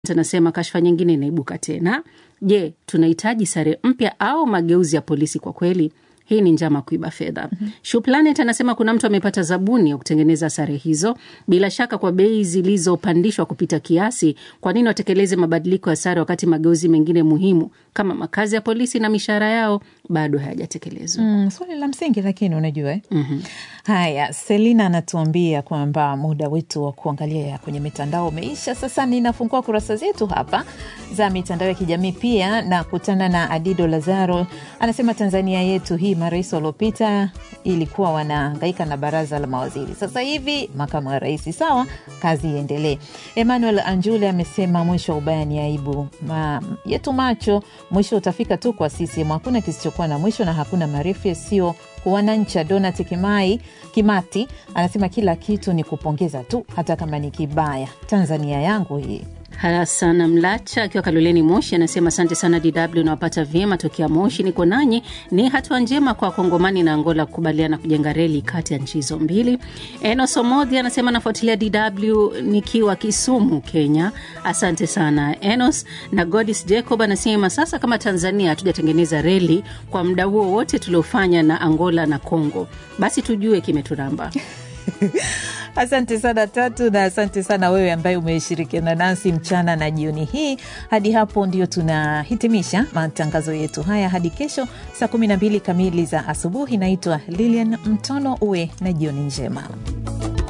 anasema kashfa nyingine inaibuka tena. Je, tunahitaji sare mpya au mageuzi ya polisi? Kwa kweli hii ni njama kuiba fedha. mm -hmm. Shuplanet anasema kuna mtu amepata zabuni ya kutengeneza sare hizo, bila shaka kwa bei zilizopandishwa kupita kiasi. Kwa nini watekeleze mabadiliko ya sare wakati mageuzi mengine muhimu kama makazi ya polisi na mishahara yao bado hayajatekelezwa? Mm, swali la msingi lakini unajua eh? mm -hmm. Haya, Selina anatuambia kwamba muda wetu wa kuangalia kwenye mitandao umeisha. Sasa ninafungua kurasa zetu hapa za mitandao ya kijamii pia na kutana na Adido Lazaro, anasema Tanzania yetu hii marais waliopita ilikuwa wanahangaika na baraza la mawaziri, sasa hivi makamu wa rais. Sawa, kazi iendelee. Emmanuel Anjule amesema mwisho wa ubaya ni aibu Ma, yetu macho, mwisho utafika tu kwa CCM. Hakuna kisichokuwa na mwisho na hakuna marefu yasiyo wanancha. Donat Kimai Kimati anasema kila kitu ni kupongeza tu, hata kama ni kibaya. Tanzania yangu hii. Hasana Mlacha akiwa Kaloleni Moshi anasema asante sana DW, nawapata vyema tokea Moshi, niko nanyi. Ni hatua njema kwa Kongomani na Angola kukubaliana kujenga reli kati ya nchi hizo mbili. Enos Omodhi anasema nafuatilia DW nikiwa Kisumu, Kenya. Asante sana Enos. Na Godis Jacob anasema sasa kama Tanzania hatujatengeneza reli kwa muda huo wote tuliofanya na Angola na Congo, basi tujue kimeturamba. Asante sana Tatu, na asante sana wewe ambaye umeshirikiana nasi mchana na jioni hii. Hadi hapo ndio tunahitimisha matangazo yetu haya hadi kesho saa 12 kamili za asubuhi. Naitwa Lilian Mtono, uwe na jioni njema.